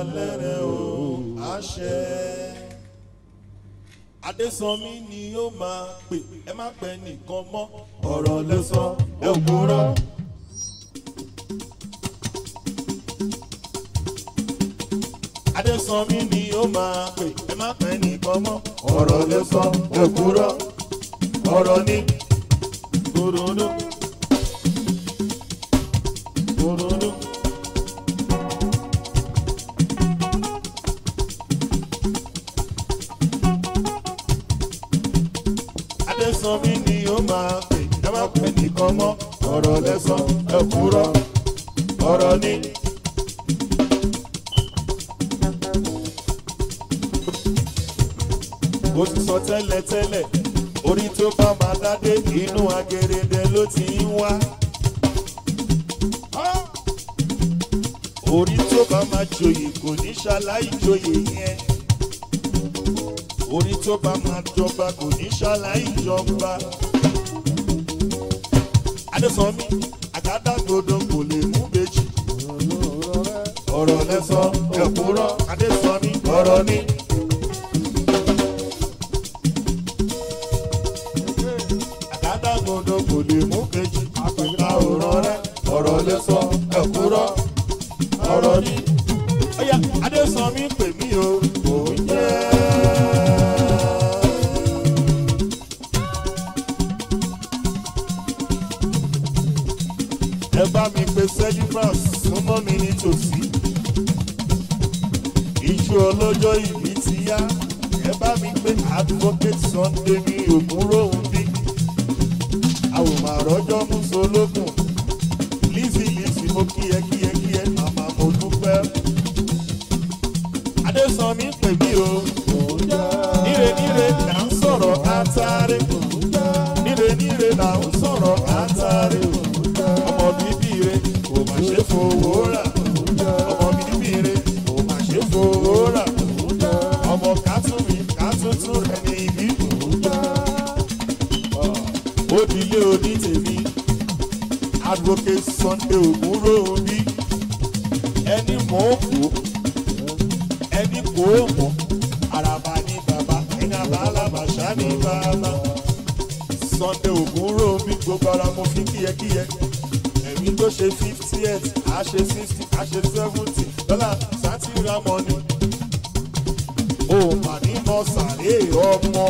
dalẹ̀ rẹ̀ o àṣẹ. Adésànmí ni ó máa pè ẹ má pẹ́ nìkan mọ́ ọ̀rọ̀ lẹ sọ ẹ ò kúrọ́. Adésànmí ni ó máa pè ẹ má pẹ́ nìkan mọ́ ọ̀rọ̀ lẹ sọ ẹ ò kúrọ́. ọ̀rọ̀ ni kòròdó kòròdó. Adésànmí ni ó máa pè ẹ má pẹ́ nìkan mọ́ ọ̀rọ̀ lẹ sọ ẹ ò kúrọ́. ọ̀rọ̀ ni. ó ti sọ tẹ́lẹ̀ tẹ́lẹ̀ orí tó bá máa dádé inú agẹrẹdẹ ló ti ń wá. orí tó bá máa joyè kò ní ṣaláì joyè yẹn. orí tó bá máa jọba kò ní ṣaláì jọba. Adésànmí àgádágodo kò lè mú bèjì. ọ̀rọ̀ lẹ́sọ̀ ẹ̀kúrọ̀ Adésànmí ọ̀rọ̀ ni. àgádágodo kò lè mú kejì àpẹta òràn rẹ ọ̀rọ̀ lè sọ ẹ̀kúrọ̀ ọ̀rọ̀ ni. ọ̀yà Adésànmí pè mí o kò ń jẹ́. ẹ bá mi pe Celebrant súnmọ́ mi nítòsí. ìjọ ọlọ́jọ́ ìbí ti yá ẹ bá mi pe Advocate Sunday ní ògúnròhùn bí àwòmọ̀ àrọ́jọ́ mú solókùn lísì lísì mo kíyẹ kíyẹ kíyẹ màmá mo dúpẹ́. Adésànmí pè mí o níre níre là ń sọ̀rọ̀ átárẹ́ níre níre là ń sọ̀rọ̀ átárẹ́ ọmọ bíbí rẹ kò má ṣe fowó rà ọmọ bíbí rẹ kò má ṣe fowó rà ọmọ kátùmí kátùtù rẹ ní ibi ó di ilé oní tèmi Advocate Sunday ògúnrò bí ẹni mọ̀ ó kó ẹni kó ó mọ̀ àràbà ní bàbá ẹni àbálàbàṣá ní bàbá Sunday ògúnrò bí gbogbo ara mo fi kíyẹkíyẹ ẹ̀mí tó ṣe fifty eight á ṣe sixty á ṣe seventy dọ́là sátìrà mọ́ni ó mà ní mọ́ sàré ọmọ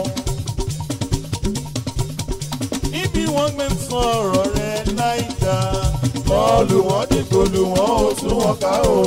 níbi wọ́n gbé sọ̀rọ̀ rẹ̀ láìda. bọ́ọ̀lù wọn dìgbò lù wọ́n ó tún wọn ká o.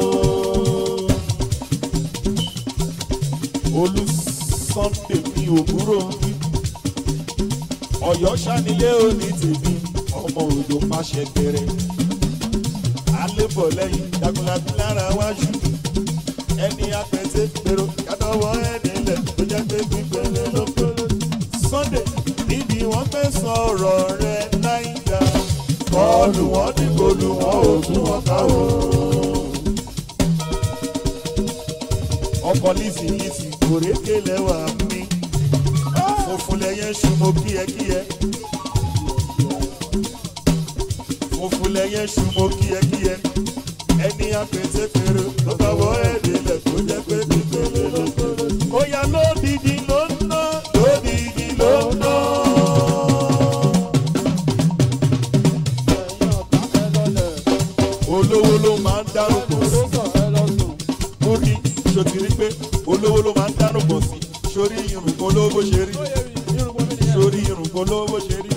olú Sunday mi òwúrò ń bí. ọ̀yọ́ sanilé òní tèmi ọmọ òjò pàṣẹ bẹ̀rẹ̀. alébọ̀ lẹ́yìn jagunlabi lára wájú. ẹni apẹ̀tẹ̀ gbèrò kádọ́wọ́ ẹni lẹ̀ tó jẹ́ pé gbígbẹ́lẹ́ ló gbóló. Sunday níbi wọ́n fẹ́ sọ̀rọ̀ rẹ̀ láìda. bọ́ọ̀lù wọn dìbò lù wọ́n ò tún wọn ká o. ọkọ̀ lísì lísì òrékè lẹ́wà mi. funfun lẹ́yẹ ṣùmọ́ kíyẹkíyẹ. funfun lẹ́yẹ ṣùmọ́ kíyẹkíyẹ. ẹni apẹ̀tẹ̀ fèrè ló bá wọ ẹ̀ẹ́dẹ̀lẹ̀ tó jẹ́ pé kékeré ló gbọ́dọ̀. ó yá lódìdí ló ń ná lódìdí ló ń ná. olówó ló máa ń dárúkọ sí múrí sotiri pé olówó ló máa ń dárúkọ sí sórí irùngbọ̀n olówó ṣe rí sórí irùngbọ̀n olówó ṣe rí.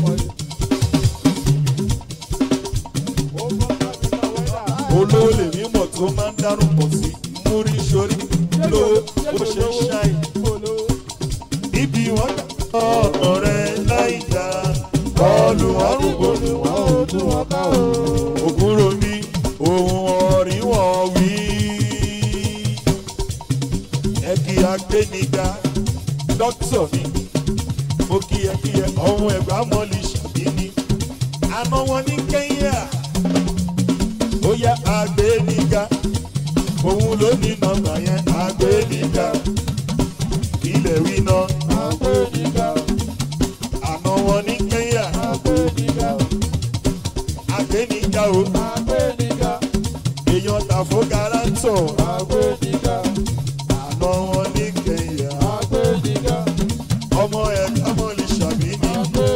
olówó lè mímọ̀ tó máa ń dárúkọ sí múrí sórí lówó bó ṣe ń ṣáì. ibi wọn gbà ọ̀nà rẹ̀ láì dá bọ́ọ̀lù ọ̀rùngbò ni wọ́n ò tún wọn ká o. ògúnrò mi ohun ọ̀rí wọn wí. ẹ̀kí agbẹ́niga dókítà mi mo kí ẹ kí ẹ ọ̀hún ẹ̀gbá mọ́lì ṣàbíní. àná wọn ní kẹ́ńyà ó yá agbẹ́niga òun ló ní nọ́mbà yẹn agbẹ́niga ilẹ̀ wí náà àná wọn ní kẹ́ńyà agbẹ́niga o èèyàn tàfó garanti pásítọ̀ àná wọn ní kẹyà ọmọ ẹ̀ ọmọ lè ṣàbí ní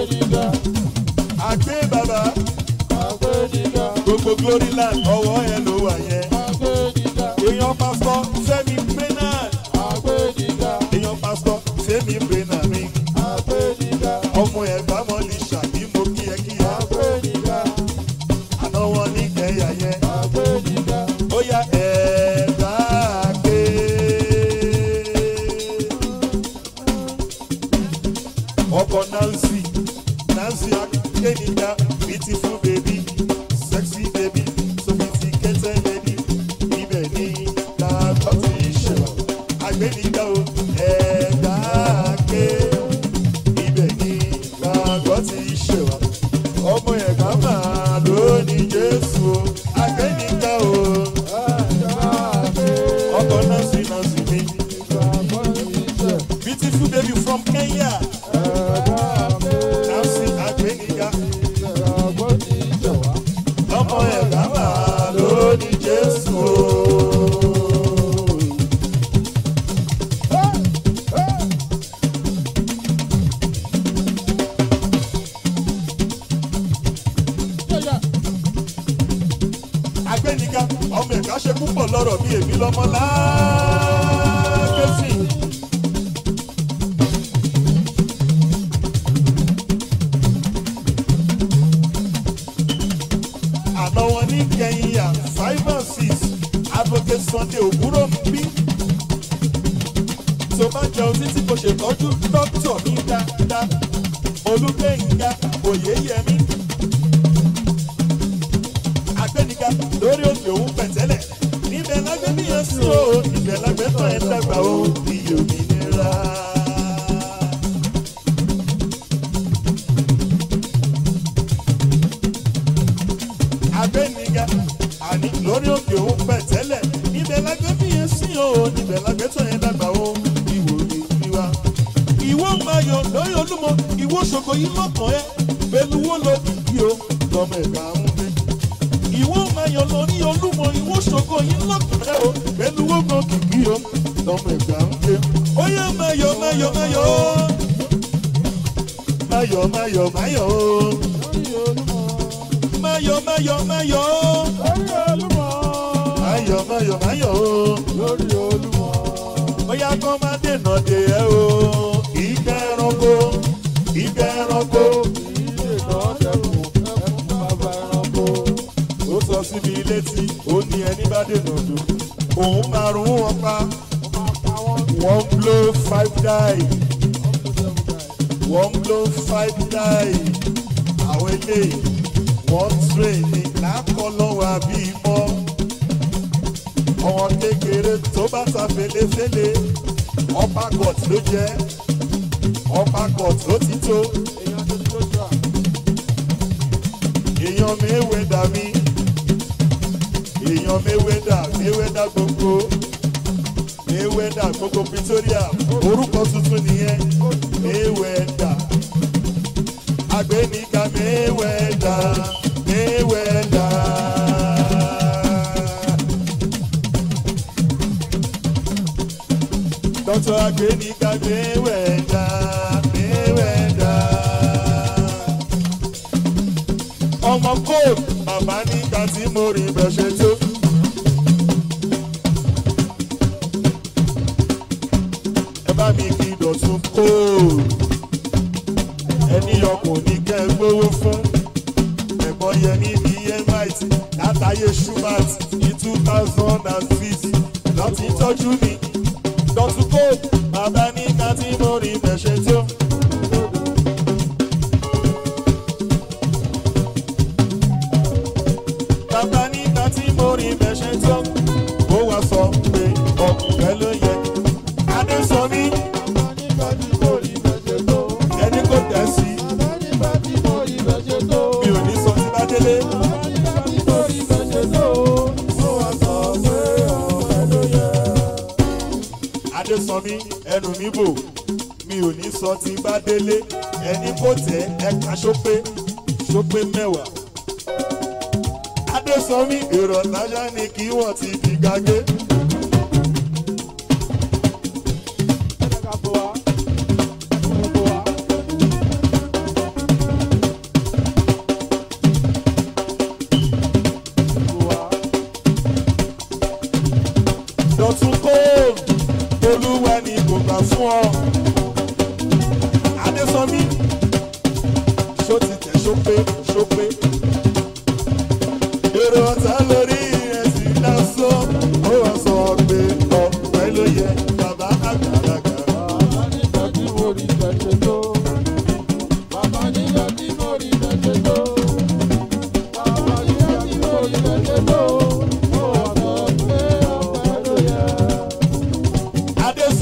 àgbé bàbá gbogbo glory land ọwọ́ ẹ ló wà yẹn èèyàn pásítọ̀ fẹ́mi brennan èèyàn pásítọ̀ fẹ́mi brennan mi ọmọ ẹ̀ bámọ́ lè ṣàbí mo kíyẹkíyẹ àná wọn ní kẹyà yẹn ó yá ẹ̀ẹ́dá ké. ọkọ nancy nancy akéènìjà beautiful baby sexy baby sophisticated lady ibẹ̀ ni làbọ̀ ti ṣẹlẹ̀ agbẹ́nìjà o ẹ̀ẹ́dá ké ibẹ̀ ni làbọ̀ ti ṣẹlẹ̀ ọmọ ẹ̀ka máa lóní jésù o agbẹ́nìjà o ọkọ nancy nancy mi beautiful baby from kenya nancy agbẹ́nìjà ọmọ ẹ̀ka máa lóní jésù o. agbẹ́nìjà ọmọ ẹ̀ka ṣe púpọ̀ lọ́rọ̀ bí èmi lọ́mọ láàkẹ́sì. àná wọn ní kẹyìnyà five and six advocate sunday òwúrọ̀ ń bí. tó bá jẹun títí kò ṣètọ́jú dókítà mi dáadáa olúgbẹ̀yìnká òyeyẹmí agbẹnika lórí òkè òun pẹ̀tẹ́lẹ̀ níbẹ̀ lágbẹ́ bí yẹn sùn ó níbẹ̀ lágbẹ́ tán ẹ̀ dàgbà ó iye òmìnira. agbẹnika àní lórí òkè òun pẹ̀tẹ́lẹ̀ níbẹ̀ lágbẹ́ bí yẹn sùn ó níbẹ̀ lágbẹ́ tán ẹ̀ dàgbà ó ìwò ìwà. ìwọ máa yọ lórí olúmọ ìwọ ṣògo yìí lọ́kàn ẹ pẹ̀lú wo lo kìkì o lọ́mọ ẹ̀ka ń gbé ìwọ mayọ̀ lọ ní olúmọ ìwọ ṣògo yín lọ́kùnrin o pẹ̀lú wọ́gbọ̀n kìkì o lọ́mọ ẹ̀gbà ń gbé. ó yẹ mayọ̀ mayọ̀ mayọ̀ o mayọ̀ mayọ̀ mayọ̀ o mayọ̀ mayọ̀ mayọ̀ o mayọ̀ mayọ̀ mayọ̀ o ó yá kó má dènà dè ẹ́ o ìgbẹ́ ẹranko ìgbẹ́ ẹranko ó sọ síbi létí ó ní ẹni bá dènà dùn òun márùn wọn pa one blow five die one blow five die àwọn eléyìí wọ́n train ní lákọlọ́wọ́ àbí mọ́ ọmọ kékeré tó bá ta felefele ọba gọt ló jẹ́ ọba gọt ló ti tó èèyàn méwèdà mi èèyàn méwèdà méwèdà gbogbo méwèdà gbogbo Pretoria orúkọ tuntun nìyẹn méwèdà agbẹnika méwèdà méwèdà. dọ́tọ̀ agbẹnika méwèdà méwèdà ọmọ kóòtù bàbá nígbà tí mo rí bẹ́ẹ̀ ṣe tó. ẹ bá mi kí dọ̀tún kóòtù ẹni ọkùnrin kẹ́ ẹ gbówó fún ẹ̀gbọ́n yẹn níbi emite látàyè schubert ní two thousand and six láti tọ́jú mi dọ̀tún kóòtù bàbá nígbà tí mo rí bẹ́ẹ̀ ṣe tó. bàbá nígbà tí mo rí bẹ́ṣẹ̀ tó ó wá sọ pé ọkùnrin ló yẹ. Adésọmí ẹni kò tẹ̀ sí mi ò ní sọ tí bá délé. Adésọmí ẹnu mi bò mi ò ní sọ tí bá délé ẹni kò tẹ̀ ẹ̀ka ṣópé ṣópé mẹ́wàá. Adésọmí èrò ọ̀tájà ni kí wọ́n ti fi gàgé.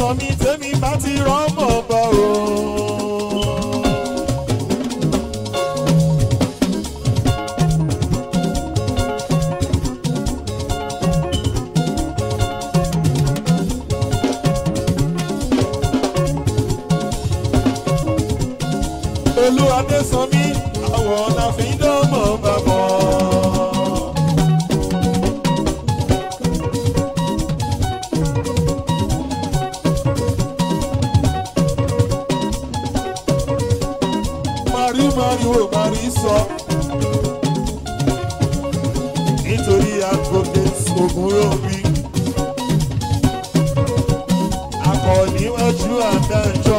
sọ mí tẹ́mi bá ti rọ́mọ̀ bọ̀ o. olúwadé sọ mí àwọn ọ̀nà fi ń dánmọ̀ bàbọ̀. Mari mariwo mari sọ. Nítorí advocate Ògúnròmí. Akọ̀níwájú àdájọ́.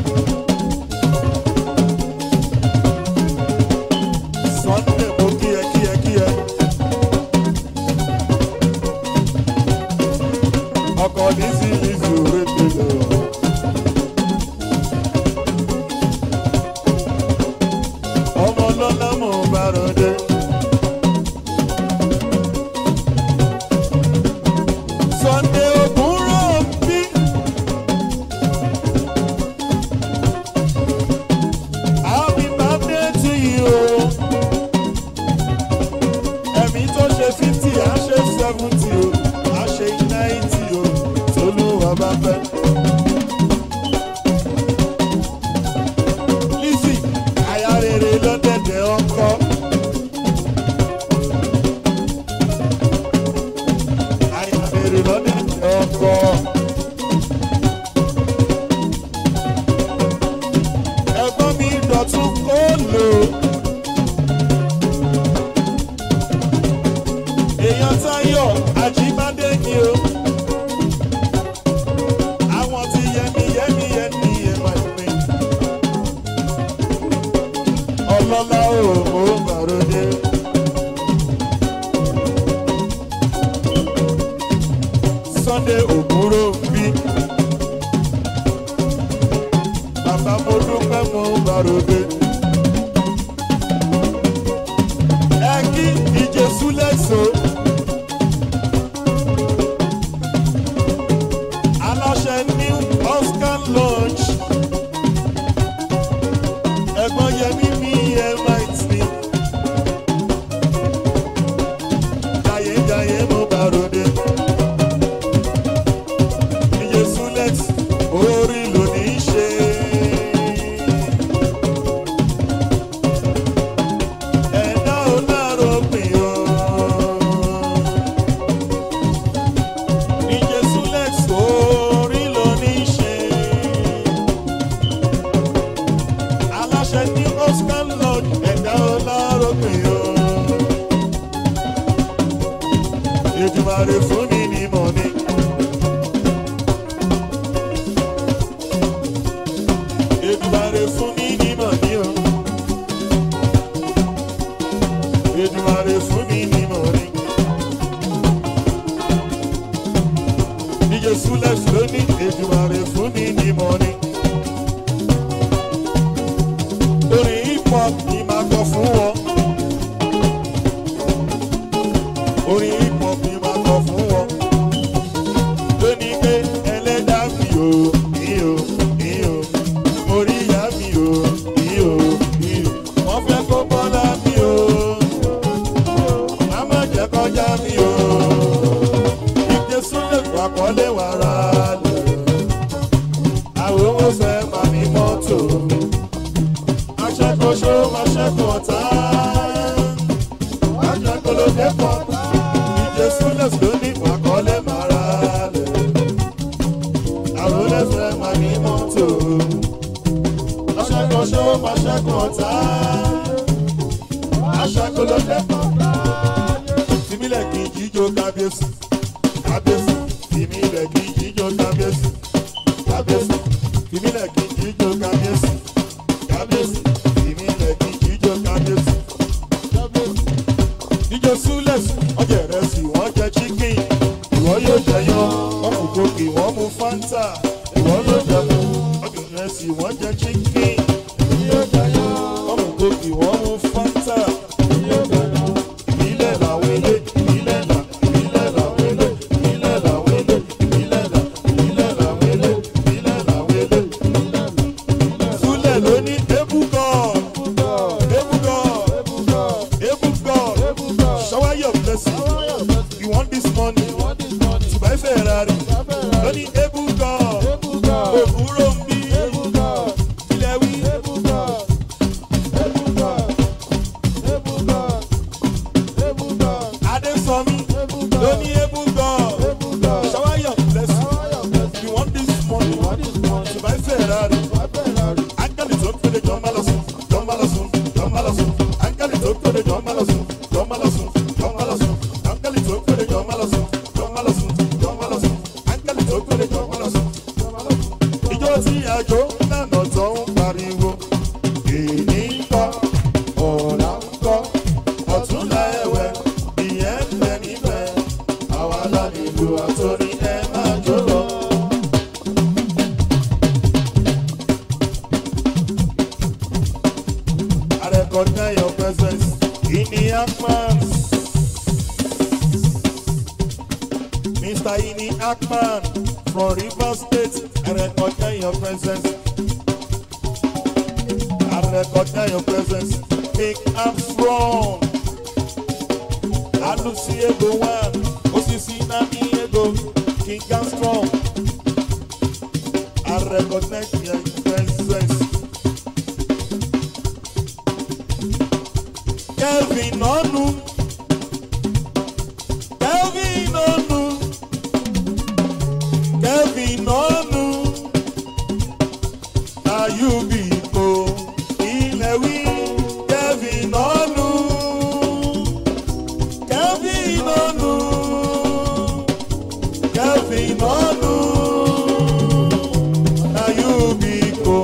Sunday mo kí ẹ kí ẹ kí ẹ. Ọkọ̀ ní sí ìṣòro tẹ̀lé ọ̀. ọmọ lọ́lá mọ̀ bá rọdẹ. Sunday ògúnrò bí. Happy birthday to you o. Ẹ̀mí tó ṣe fifty á ṣe seventy o, á ṣe ninety o, tolúwa bá fẹ́. Lizzy, aya rere lọ́dẹ̀dẹ̀ ọkọ. Aya rere lọ́dẹ̀dẹ̀ ọkọ. Ẹ̀gbọ́n mi dọ̀tún kó lò. Èèyàn Táyọ̀ Àjíbádé ni o. Àwọn ti yẹmi yẹmi yẹmi yẹmi yẹmi ọlọ́lá òmò bàròdé. Sunday òkúrò ń bí. Bàbá mo dúpẹ́ mo bàròdé. Ẹ kí ìjẹsú lẹ́sọ̀. Aláṣẹ New Oscar Lounge ẹ̀gbọ́n yẹmí mi ẹ máa tì. Jayéjayé mo bá ròde. Iye Sulex orí ló ní í ṣe. Ẹ̀dá ò dárò pin o. Iye Sulex orí ló ní í ṣe aláṣẹ ní oscar lord ẹ̀dá ọlọ́rọ̀gbìn o. Èdùmàrè fún mi ní mọ̀ni. Èdùmàrè fún mi ní mọ̀ni o. Èdùmàrè fún mi ní mọ̀ni. Níjẹ́ Súlẹ̀ lónìí, Èdùmàrè fún mi ní mọ̀ni. orin hip hop ni máa kọ fún wọn. orin hip hop ni máa kọ fún wọn. lónìí pé ẹlẹ́dàá mi ò ní o ní o orí ìyá mi ò ní o ní o wọ́n fẹ́ kó bọ́lá mi o má má jẹ́ kọjá mi o ìdè súnlẹ̀ wàkọ́lé wàrà lẹ̀ àwọn owó fẹ́ máa ní mọ́tò aṣẹ́kọ̀ọ́ṣọ́ aṣẹ́kọ̀ọ́ ọ̀tá. aṣẹ́kọ̀ọ́ dẹ́pọ̀ ìjẹ́ súnlẹ̀sì ló ní wàkọ́lẹ̀ mara lẹ̀. àrólẹ́fẹ́ máa ní mọ́tò. aṣẹ́kọ̀ọ́ṣọ́ aṣẹ́kọ̀ọ́ ọ̀tá. aṣẹ́kọ̀ọ́ dẹ́pọ̀. tìmílẹ̀ kì í jíjó kábíyèsí. kábíyèsí tìmílẹ̀ kì í jíjó kábíyèsí. kábíyèsí tìmílẹ̀ kì í jíjó kábíyèsí kábíyèsí ìmí ilẹ̀ kí jíjọ kábíyèsí. jíjọ súlẹ̀s ọjà ìrẹsì wọ́n jẹ chicken ìwọ yóò jẹ yan wọ́n mú gòkè wọ́n mú fanta ìwọ yóò jẹ mu ọjà ìrẹsì wọ́n jẹ chicken wọ́n mú gòkè wọ́n mú fanta ìbílẹ̀ làwọn ilé ìbílẹ̀ là ìbílẹ̀ làwọn ilé ìbílẹ̀ làwọn ilé ìbílẹ̀ là ìbílẹ̀ làwọn ilé ferrari lóní ebúgọ òwúrò ń bí ilẹ̀ wí adésọmí lóní ebúgọ ṣọwáyọ blessing you want this money to buy ferrari ángẹ́lì tó ń pèlè jọ má lọ sùn jọ má lọ sùn jọ má lọ sùn ángẹ́lì tó ń pèlè jọ má lọ sùn jọ má lọ sùn jọ má lọ sùn ángẹ́lì tó ń pèlè jọ má lọ sùn jọ má lọ sùn jọ má lọ sùn ángẹ́lì tó ń pèlè jọ má lọ sùn jọ má lọ sùn. ìjọ tí àjò lànà tó ń pariwo èyí ń kọ́ ọ̀la ń kọ́ ọ̀túnla ẹ̀wẹ̀ ìyẹn ń bẹ níbẹ̀ àwa lálejò àtọ́ni ẹ máa jó lọ. I recognize your presence in the Akman. Mr. Ini Akman from Rivers State, I recognize your presence. I recognize your presence. Big Armstrong. Alusi Ego One. Osisi Nami Ego. King Armstrong. I recognize your presence. Kelvin Onu. Kelvin Onu. Kelvin Onu. Na you be ko ilẹ̀ wí. Kelvin Onu. Kelvin Onu. Kelvin Onu. Na you be ko.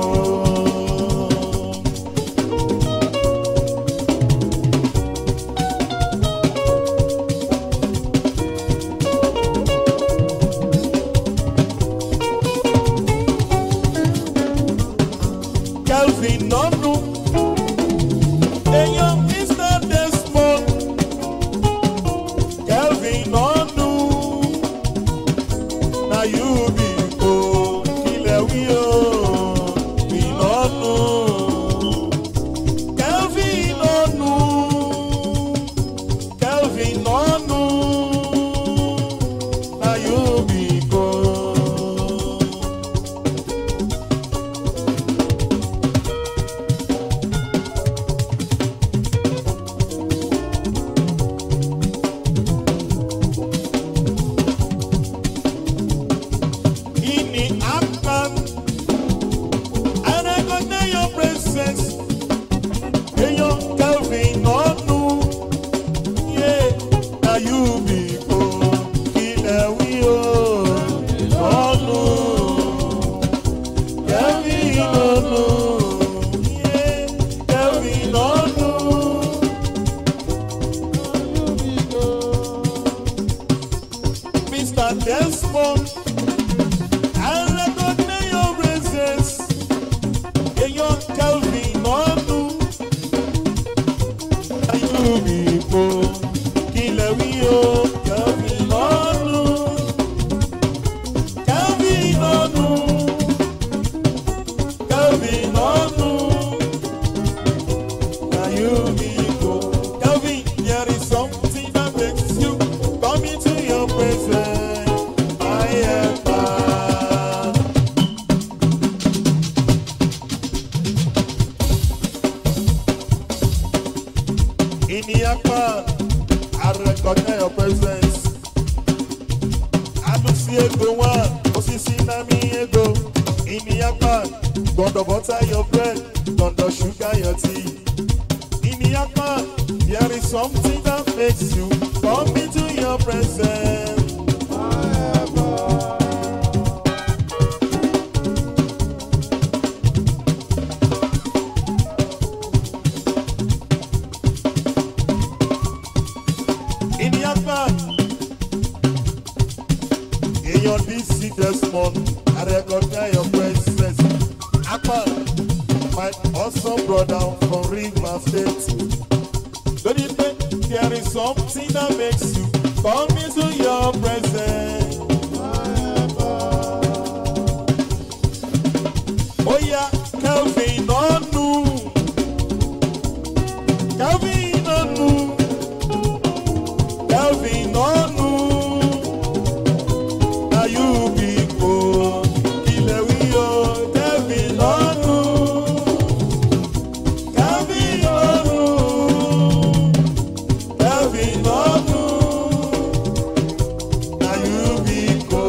Kelvin Nonu. Èèyàn Mr. Desmond. Kelvin Nonu. Na you be ko kílẹ̀ wí o. Ìnọ́nu. Kelvin Nonu. Kelvin Nonu. Na you be ko. Ini Akman. I recognize your presence. Eyan Kelvin Onu. Yeah, na you be ko. Ilẹ̀ wí o. Onu. Kelvin Onu. Yeah, Kelvin Onu. Mr. Desmond. I recognize your presence. Èèyàn Kelvin Onu. Ayú mi kò kílẹ̀ wí o. Kelvin Onu. Kelvin Onu. Kelvin Onu. Ayú mi kò. Kelvin, there is something that makes you come into your presence. I am back. In the Akpan, I recognize your presence. Alusi ego one, osisi nami ego. In the Akpan, gbọdọ̀ butter your bread, gbọdọ̀ sugar your tea. In the Akpan, there is something that makes you come into your presence. In the Akpan, èèyàn DC Desmond, I recognize your presence. Akpan, my awesome brother from Rivers State. Don't you think there is something that makes you come into your presence? Oh yeah, Kelvin Onu. Kelvin Onu. Kelvin Onu. bíkó.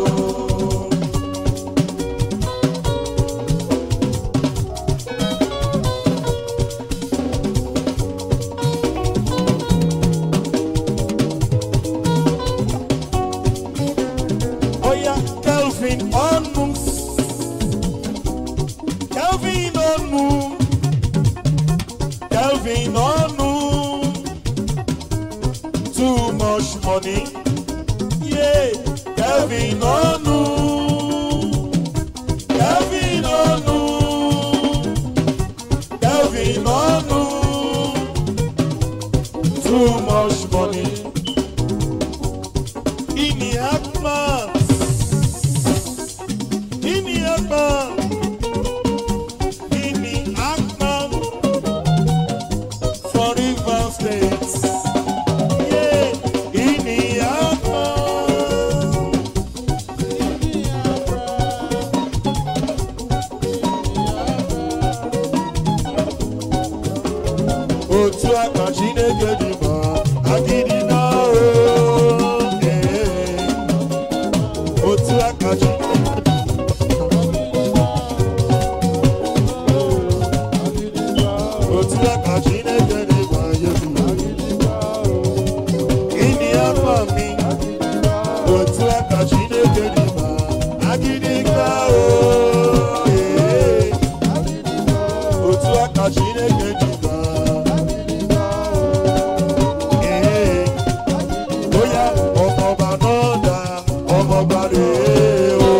Oya Kelvin ọ̀nù. Kelvin ọ̀nù. Kelvin ọ̀nù. Too much money. Yeah. Kelvin ọ̀nù. Kelvin ọ̀nù. Kelvin ọ̀nù. Too much money. Ini Akman. Ini Akman. Ini Akman. For River State. Yeah. Ini Akman. Otu aka Chineke dị mma, agịdị na o. eh. Otu aka Chineke otu aka Chineke dị mma, Yesu. Ịdị afọ mi, otu aka Chineke dị mma, agịdị ka o. eh. Otu aka Chineke dị mma. eh. Oya ọmọọba náà dá ọmọọba rèé o.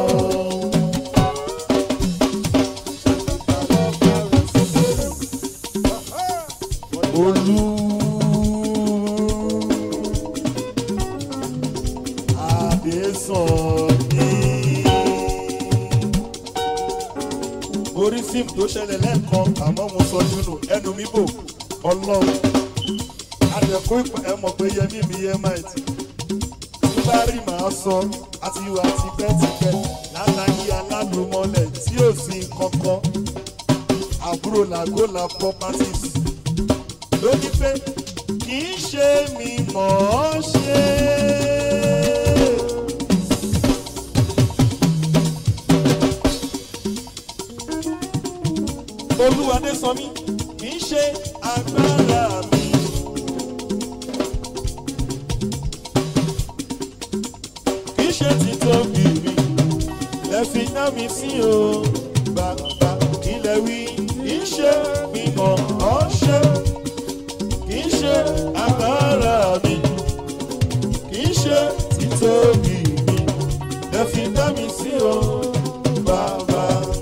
Olú. Adésànní. Orí fíìmù tó ṣẹlẹ̀ lẹ́ẹ̀kan àmọ́ mo sọ jùlọ ẹnu mi bò ọlọ́run. Àdẹ̀kú ìpà ẹ mọ̀ pé Yẹmí mi yẹ máa ti. Tó bá rí màá sọ àti ìwà tipẹ́tipẹ́ lálàyé aládùnmọ́lẹ̀ tí ò sí kankan. Àbúrò làgólà properties ló ní pé kì í ṣe mi mọ̀ ọ́ ṣe. Olúwadé sọ mí kì í ṣe agbára mi. Kì í ṣe títóbi mi. Ẹ fi ná mi sí o. Bàbá kí lẹ wí. Kì í ṣe mi mọ̀ ọ́ ṣe kì í ṣe agbára mi kì í ṣe títóbi mi ẹ fi dá mi sí o bàbá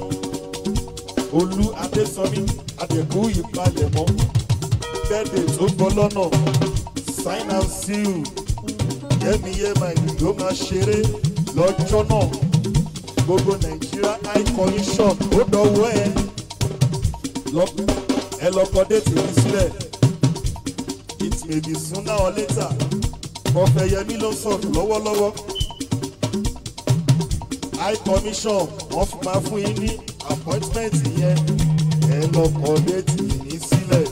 olú adésọmí adẹkù ìpalẹ̀mọ́ bẹ́ẹ̀dẹ̀ tó bọ́ lọ́nà sign and seal yẹ́miyẹ́mà ìlú máa ṣeré lọ́jọ́ náà gbogbo nàìjíríà high commission ó dọ̀wọ́ ẹ lọ- ẹ lọ́kọ déètì mi sílẹ̀ it may be sooner or later ọ̀fẹ́ yẹmí ló ń sọ̀rọ̀ lọ́wọ́lọ́wọ́ high commission wọ́n fi máa fún yín ní appointment yẹn ẹ lọ́kọ déètì ní sílẹ̀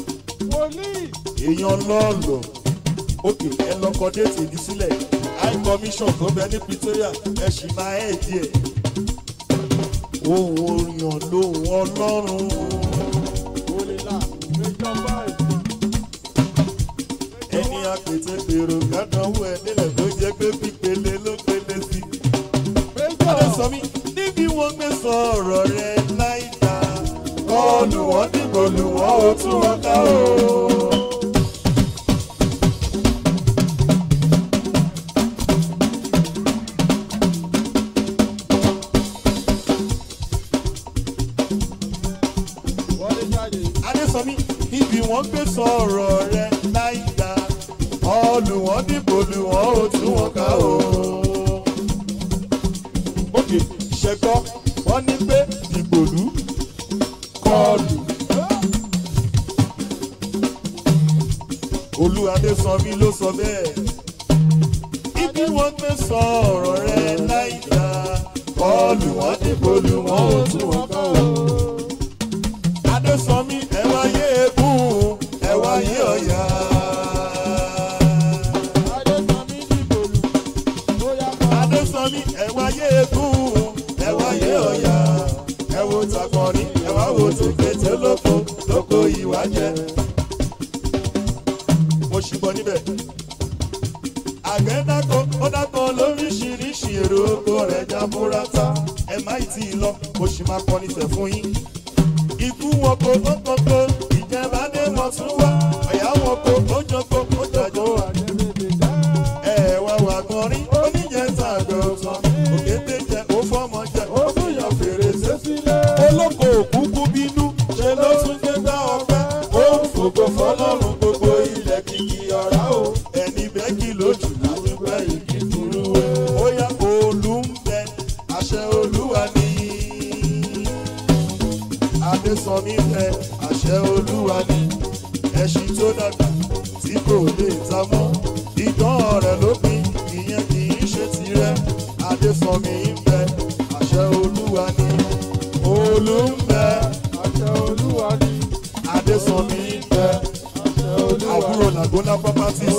èèyàn lọ́ọ̀lọ́ òkè ẹ lọ́kọ déètì ní sílẹ̀ high commission tó bẹ ní Pretoria ẹ sì máa ẹ̀ díẹ̀ ohun oríyàn lóhun ọlọ́run. ẹni àpètè pèrò kádánwó ẹ nílẹ̀ tó jẹ́ pé pípele ló pele sí. Adé sọ mí níbi wọ́n gbé sọ̀rọ̀ rẹ̀ láìda. Kọ́ọ̀lù wọ́n dìbò lù wọ́n ó tún wọn ká o. Adé sọ mí níbi wọ́n gbé sọ̀rọ̀ rẹ̀ láìda. Kọ́ọ̀lù wọ́n dìbò lù wọ́n ó tún wọn ká o òkè ṣẹgbọ́ wọ́n ní pé ìgbòlú kọlù. olúwadé sọ mí ló sọ bẹ́ẹ̀. ibi wọ́n gbé sọ ọ̀rọ̀ rẹ láìda kọlù wọ́n dìbò lù wọ́n ò tún wọn kọ́ o. adésọmí ẹ wáyé egún ẹ wáyé ọ̀yà. adésànmi ẹ̀wá yé egún ẹ̀wá yé ọ̀yà ẹ̀wò takọ̀rí ẹ̀wá wo tèkété lóko lóko ìwà jẹ. mo ṣùgbọ́n níbẹ̀ àgbẹ̀ dáko ó dáko lóríṣiríṣi èrò oko rẹ̀ jábúrátà ẹ má ì tí ì lọ mo sì máa kọ́ nífẹ̀ẹ́ fún yín. ikú wọn kò tó kókó ìjẹba dé wọn tún wá ọ̀yà wọn kò ó jọkó ó jọjọ wà. ẹ wá wà gan rí oníjẹta àgbẹ̀ọ̀tàn òkété jẹ ó fọmọ jẹ ó tún yàn fèrèsé olóko òkúkú bínú ṣe ló tún gbé gbá ọpẹ́ ó ń fògo fọlọ́run gbogbo ilẹ̀ kìkì ọ̀rá o ẹni bẹ́ẹ̀kì lójú ládùúgbẹ́ ìkí furuwé ó yá olú ń bẹ àṣẹ olúwa ní adésànmí bẹ àṣẹ olúwa ní ẹṣin tó dàgbà tí kò lè ta mọ́ ìdán rẹ̀ ló pin ìyẹn kì í ṣe tirẹ̀ adésànmí ń bẹ àṣẹ olúwa ní olú ń bẹ adésànmí ń bẹ àbúrò làgónà properties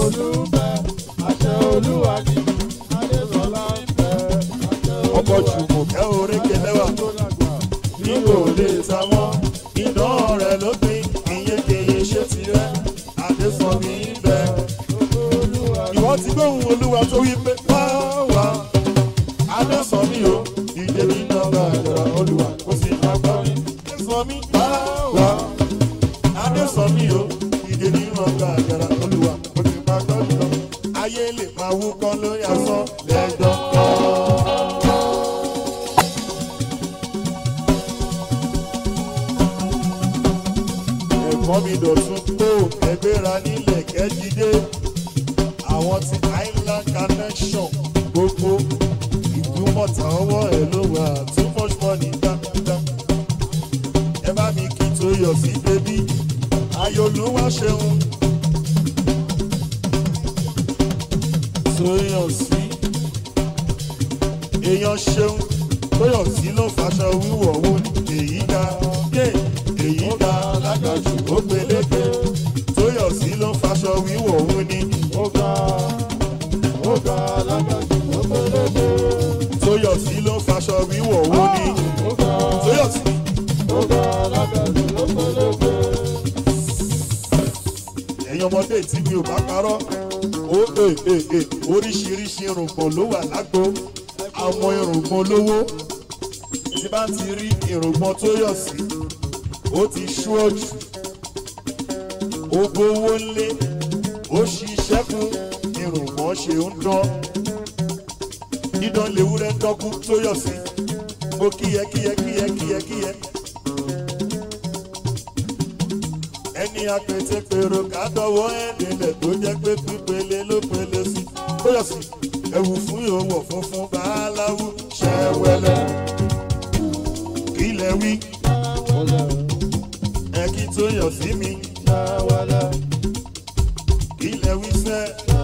ọkọ̀ jùmọ̀kẹ́ orékè lẹ́wà ní kò lè ta mọ́ ìdán rẹ̀ ló pin ìyẹn kì í ṣe tirẹ̀ adésànmí ń bẹ ìwọ ti gbóhùn olúwa tó wí pé wá wá adésànmí o ìdè mi nọmba àjọra olúwa kò sì máa gbọ́ mi adésànmí wá wá adésànmí o ìdè mi nọmba àjọra olúwa kò sì máa gbọ́ mi lọ ayé lè máa wú kán lórí asán lẹ́jọ́ kan. ẹ̀gbọ́n mi dọ̀tún kó ẹgbẹ́ra nílẹ̀ kẹ́jídé àwọn ti island connection gbogbo ìdúmọ̀tà ọwọ́ ẹ̀ ló wà too much money dáadáa. ẹ bá mi kí tó yọ sí bébí ayọ̀lúwà ṣeun. tó yọ sí èèyàn ṣeun tó yọ sí ló faṣọ wíwọ̀ wò ní èyí ga dé èyí ga lágbàjù ó peléke tó yọ sí ló faṣọ wíwọ̀ wò ní tóyọ̀sí ló faṣọ wíwọ̀ wò ní tóyọ̀sí. ẹ̀yin ọmọdé tí mi ò bá parọ́ ó è è è oríṣiríṣi irùngbọ̀n ló wà lágbo àwọn irùngbọ̀n lówó tí bá ti rí irùngbọ̀n tóyọ̀sí ó ti ṣú ọ̀jù ó gbówó lé ó ṣiṣẹ́ fún irùngbọ̀n ṣe ń dán dídán lewúrẹ́ dọ́kú tó yọ̀ sí mo kíyẹ kíyẹ kíyẹ kíyẹ kíyẹ. ẹni apètè pèrò kádọ́wọ́ ẹ̀dínlẹ̀ tó jẹ́ pé pípele ló pele sí tó yọ̀ sí ẹ̀wù fún ìhòòhò funfun báláwú ṣẹ́wẹ́lẹ́ kílẹ̀ wí ẹ̀kí tó yọ̀ sí mi kílẹ̀ wí sẹ́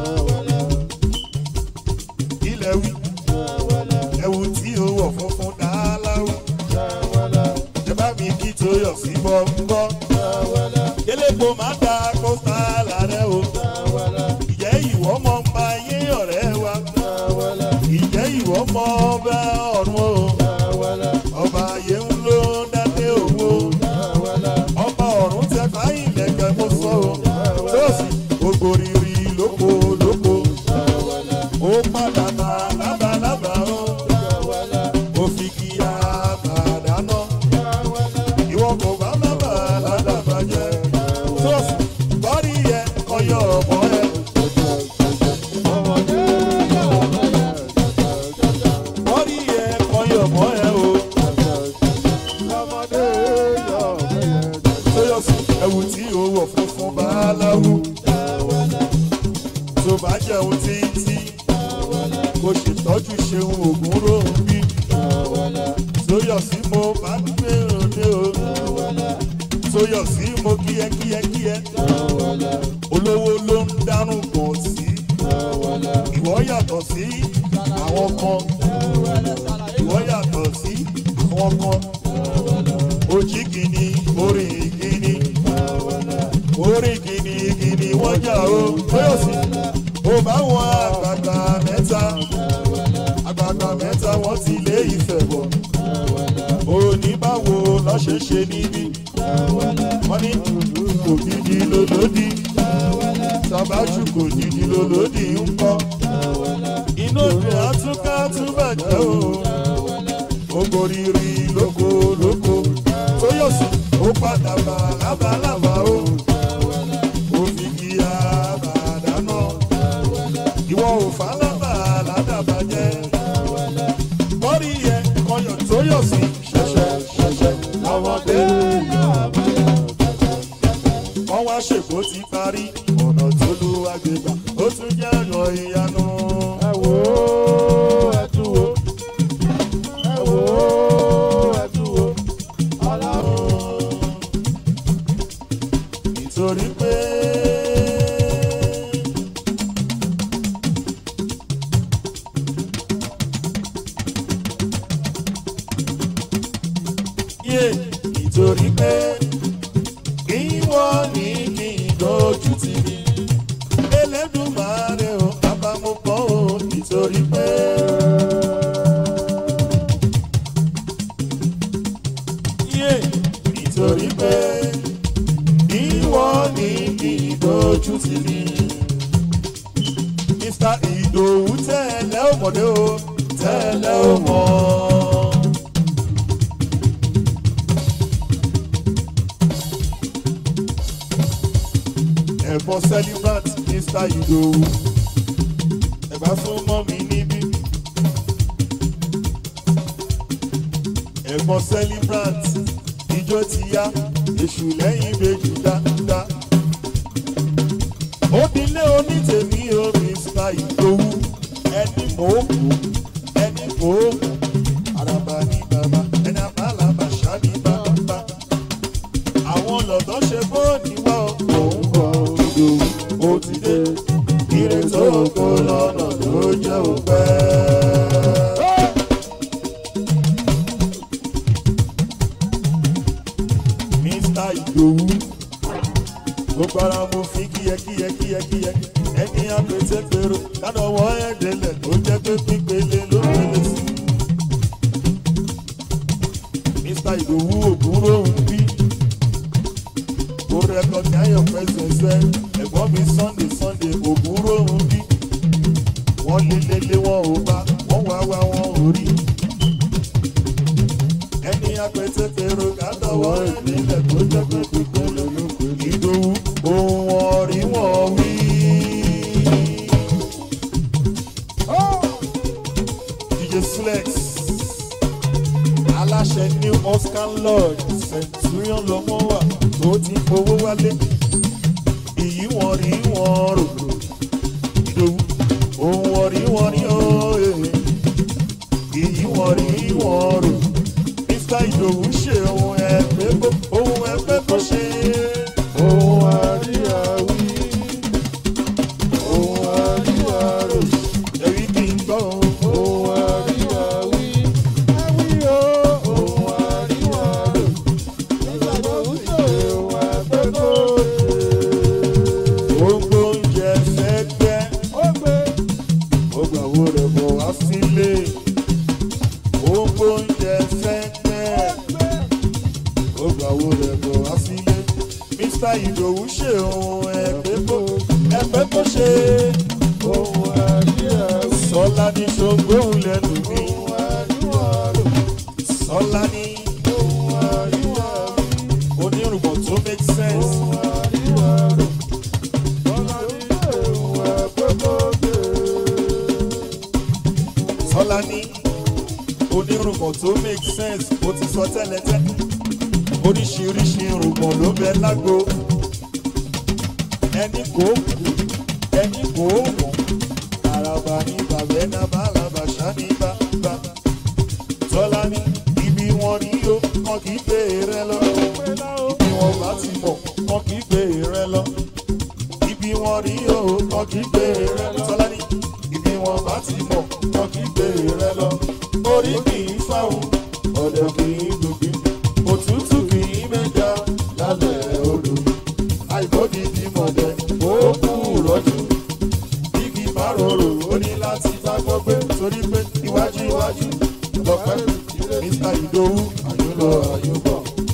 kílẹ̀ wí ẹ̀wù tí ó wọ̀ funfun dáláwù ẹ bá mi kí tó yọ̀ sí bọ́ńbọ́ kélépo má da kósta lárẹ́ o ìjẹ́ ìwọ́ mọ́ ń bá yé ọ̀rẹ́ wa ìjẹ́ ìwọ́ mọ́ bá ọ̀run o ọba ayé ń ló dáadé owó ọba ọ̀run tẹ fáyín lẹ́kẹ̀ mo sọ o lọ́sì gbogbo rírì lóko lóko ó padà bá lábalábá o ó fi kí àbàdànà ìwọ kò bá lábà ládàbà jẹ lọ́sì bọ́rí yẹ kọyọ ọ̀bọ ẹ. bọ́rí yẹ kọyọ ọ̀bọ ẹ o. tóyọ̀sí ẹ̀wù tí ó wọ̀ funfun báláwú tó bá jẹun títí kò ṣètọ́jú ṣeun ògùn róhùn bí tóyọ̀sí mo bá gbé òde o tóyọ̀sí mo kíyẹ kíyẹ kíyẹ olówó ló ń dánú pọ̀ sí ìwọ yàtọ̀ sí àwọn kan ìwọ yàtọ̀ sí àwọn kan ojí gini orí gini orí gini gini wọ́n jà o tóyọ̀sí ó bá wọn àgbàgbà mẹ́ta lọ́ ṣe ṣe níbí wọ́n ní kò dídí lólódì tàbájú kò dídí lólódì ń kọ́ inú òdùn àtúkà túbàjẹ́ o ogoriri lóko lóko tóyọ̀sí ó padà bá lábalábá o òfìgì àbàdànà ìwọ ò fálábà ládàbàjẹ́ bọ́rí yẹ kọyọ̀ tóyọ̀sí ṣẹ̀ṣẹ̀ ṣẹ̀ṣẹ̀ lọ́mọdé wọ́n wá ṣèkó ti parí ọ̀nà tó lu agbègbà ó tún jẹ́ ọ̀nà ìyanu. ẹ wò ó ẹ tún wò ẹ wò ó ẹ tún wò ọlọ́run. nítorí pé yé nítorí pé ìwọ ní kí n dojú tì mí Elédùmarè o àbámọ̀pọ̀ o nítorí pé. yé nítorí pé ìwọ ní kí n dojú tì mí. Mr. Ìdòwú tẹ́lẹ̀ ó mọ̀dé o tẹ́lẹ̀ ó mọ̀. ẹ̀gbọ́n celebrant Mr. Ìdòwú ẹ̀gbá fún mọ́ mi níbí. ẹ̀gbọ́n celebrant ijó ti yá èṣù lẹ́yìn ìbejì dáadáa. Obìnrin onítèmi o Mr. Ìdòwú ẹni mòókù ẹni mòókù àràbà ní bàbá ẹni àbálàbà ṣá ní bàbá. Àwọn lọ̀dọ́ ṣe bóòní wá òun kọ Ìdòwú ó ti dé. Ire tó kó lọ́nà ló jẹ́ òpẹ́. Mr. Ìdòwú gbogbo ara mo fi kíyẹ kíyẹ kíyẹ kíyẹ ẹni àpètè pèrò kánà wọ́n ẹ̀dẹ̀lẹ̀ tó jẹ́ pé pípele ló pele sí. Mr. Ìdòwú ògúnrò ń bí ó rẹ́kọ̀dì ayọ̀ pẹ́sẹ̀sẹ̀ ẹ̀gbọ́n mi Sunday Sunday ògúnrò ń bí wọ́n lé lélé wọn ò bá wọ́n wá wá wọn ò rí ẹni àpètè pèrò kánà wọ́n ẹ̀dẹ̀lẹ̀ tó jẹ́ pé pípele ló pele sí. Ìdòwú ohun ọ̀rí wọn wí. DJ Flex aláṣẹ new Oscar Lodge Centurion lọmọ wà tó ti fowó wálé èyí wọn rí wọn rò Ìdòwú ohun ọ̀rí wọn rí ooo èyí wọn rí wọn rò Mr. Ìdòwú ṣe ohun ẹgbẹ́ bó ohun ẹgbẹ́ bó ṣe. ohun àríyáwí ohun àríyárò Èyí kì í gbọ́ ohun. ohun àríyáwí ẹwí o ohun àríyárò nígbà tó ń ṣe ohun àgbẹ̀kọ̀ Gbogbo oúnjẹ fẹ́ gbẹ́, ó gbé ó gbà wo rẹ̀ bọ̀ wá sílé. Gbogbo oúnjẹ fẹ́ gbẹ́, gbé ó gbà wo rẹ̀ bọ̀ wá sílé. Mr. Ìdòwú ṣe ohun ẹgbẹ́ kó ẹgbẹ́ kó ṣe. ohun àríyáwí Sọlá ní ṣògbóhùn lẹ́nu mi. ohun àríyárò Sọlá ní ohun àríyáwí onírùbọ̀ tó make sense. ohun àríyárò bọ́lá ní ohun àgbẹ̀kọ̀ Sọlá ní onírùbọ̀ tó make sense. Mo ti sọ tẹ́lẹ̀tẹ́lẹ̀. Oríṣiríṣi irùngbọ̀n ló bẹ lágbo. Ẹni kò kú, ẹni kò mọ̀. Àràbà ní bàbá ẹ̀nà bàlàbà ṣá ní bàbá. Sọlá ní ibi wọn rí o, wọn kì í gbé rẹ lọ. Ibi wọn bá ti mọ̀, wọn kì í gbé rẹ lọ. Ibi wọn rí o, wọn kì í gbé rẹ lọ. Sọlá ní ibi wọn bá ti mọ̀, wọn kì í gbé rẹ lọ. Orí kì í fáwọn, ọ̀dẹ̀ kì í dùgbì. Òtútù kì í mẹ́ja lálẹ́ odò. Àìkódi di mọ̀dẹ̀, ó kú rọ́jú. Igi bá rorò, ó ní láti bá gbọ́ pé torí pé iwájú iwájú lọ́pẹ́. Mr. Ìdòwú, àyùlọ àyùbọ̀.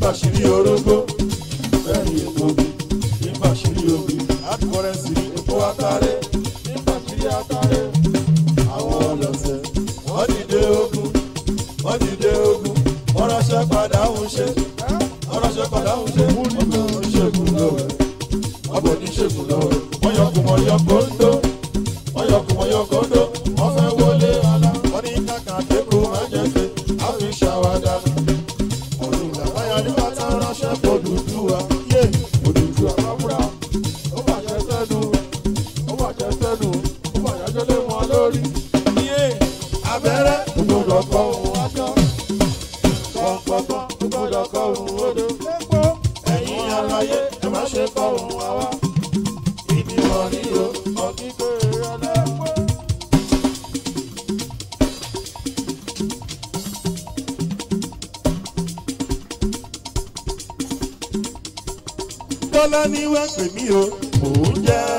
nígbàṣírí orógbó bẹ́ẹ̀ni èkó bí nígbàṣírí òbí àdìkọ́rẹ́sì ní epo atare nígbàṣírí atare àwọn ọlọ́sẹ̀ wọ́n dìde ogun wọ́n dìde ogun wọ́n ránṣẹ́ padà ń ṣe wọ́n ránṣẹ́ padà ń ṣe wọ́n bọ̀ oníṣègùn lọ́wọ́ wọ́n bọ̀ oníṣègùn lọ́wọ́ wọ́n yọkùn wọ́n yọ kóńdó wọ́n yọkùn wọ́n yọ kóńdó wọ́n fẹ́ wọlé ọlá wọ́n ní kàkà kéko máa jẹ́ pé a fi ṣàwádà ọdún làbáyà nígbà tá a ránṣẹ́ Odùduwà yé Odùduwà Àbúrò ó bàjẹ́ sẹ́nu ó bàjẹ́ sẹ́nu ó bàjẹ́ jẹ́lé wọn lórí. yé abẹ́rẹ́ Gbogbo kọ òun ajọ́. Pọ̀npọ̀npọ̀ gbogbo kọ òun odò. Lépo ẹ̀yin aláyé ẹ má ṣe kọ́ òun wá wá ìdí wọn ní o ọ̀gígbé ẹlẹ́pọ̀. Bọ́lá ní wá pè mí o mò ń jẹ́